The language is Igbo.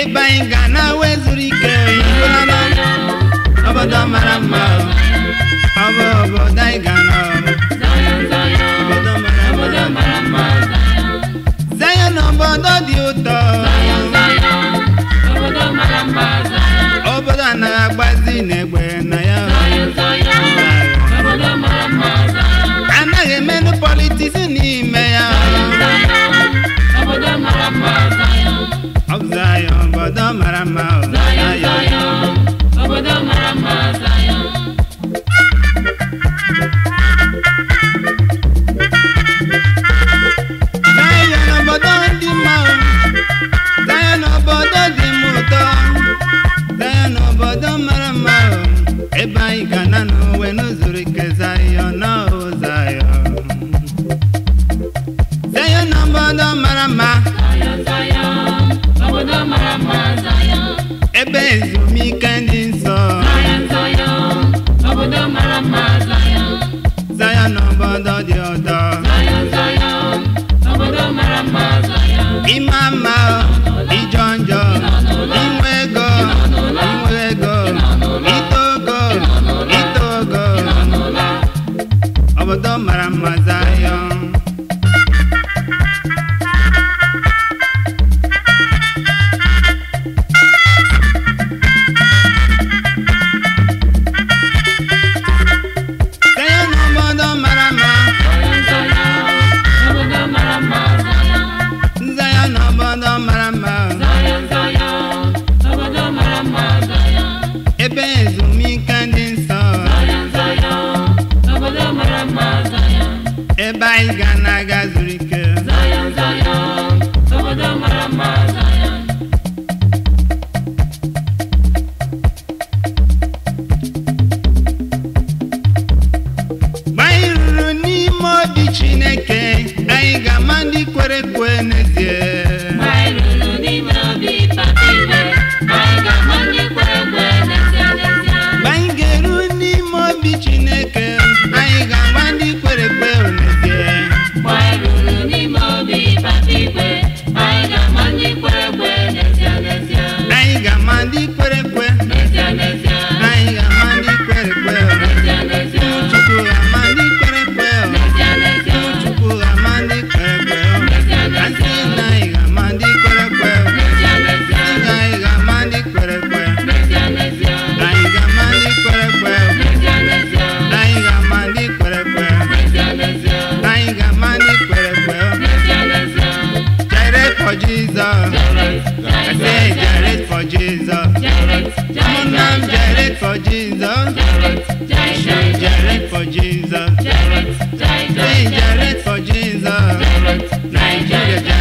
ebe anyị ga na wezuru ike ịhụnanya obodo mara mma ọ bụ obodo anyị ga nọ obodo mara mma Zion obodo dị ụtọ obodo anaghị agbazi n'egbe na ya anaghị emenụ politiks n'ime ya ọ bụ Zion obodo mara mma ọ Zion. Obodo mara mma Zion. Zion obodo dị mma o. Zion obodo dị m ụtọ Zion obodo mara mma o. ebe anyị ga na n'uwe n'uzuru ike Zion na o Zion Zion obodo mara mma Zion, Zion, obodo mara mma Zion. ebe ezumike dị nsọ Zion, Zion, obodo mara mma Zion. Zion obodo dị ụtọ Zion, Zion, obodo mara mma Zion. ịma mma o, ịjọ njọ inwe ego inwe ego ito ogo ito ogo obodo mara mma Zion Zion obodo mara mma Zion, Zion, obodo mara mma Zion. Zion obodo mara mma Zion, Zion, obodo mara mma Zion. ebe ezumike dị nsọ Zion, Zion, obodo mara mma Zion. ebe anyị ga na-aga zuru ike Zion, Zion, obodo mara mma Zion. mgbe anyị ruru n'ime obi Chineke anyị ga-ama ndị kwere ekwe n'ezie Mgbe anyị ruru n'ime obi papa igwe, anyị ga-ama ndị kwere ekwe n'ezie n'ezie. mgbe anyị ga-eru n'ime obi Chineke anyị ga-ama ndị kwere ekwe n'ezie Mgbe anyị ruru n'ime obi papa igwe, anyị ga-ama ndị kwere ekwe n'ezie n'ezie. anyị ga-ama ndị kwere ekwe N'ezie n'ezie. anyị ga-ama ndị kwere ekwe N'ezie n'ezie. Chukwu ga-ama ndị kwere ekwe N'ezie n'ezie. Chukwu ga-ama ndị kwere ekwe N'ezie asị n'ezie. na anyị ga-ama ndị kwere ekwe N'ezie n'ezie. Asị na anyị ga-ama ndị kwere ekwe N'ezie n'ezie. anyị ga-ama ndị kwere ekwe N'ezie n'ezie. anyị ga-ama ndị kwere ekwe N'ezie n'ezie. anyị ga-ama ndị kwere ekwe N'ezie n'ezie. Gyrate for Jesus I say gyrate for Jesus Jared, ụmụnna m gyrate for Jesus gyrate for Jesus say gyrate for Jesus Nigeria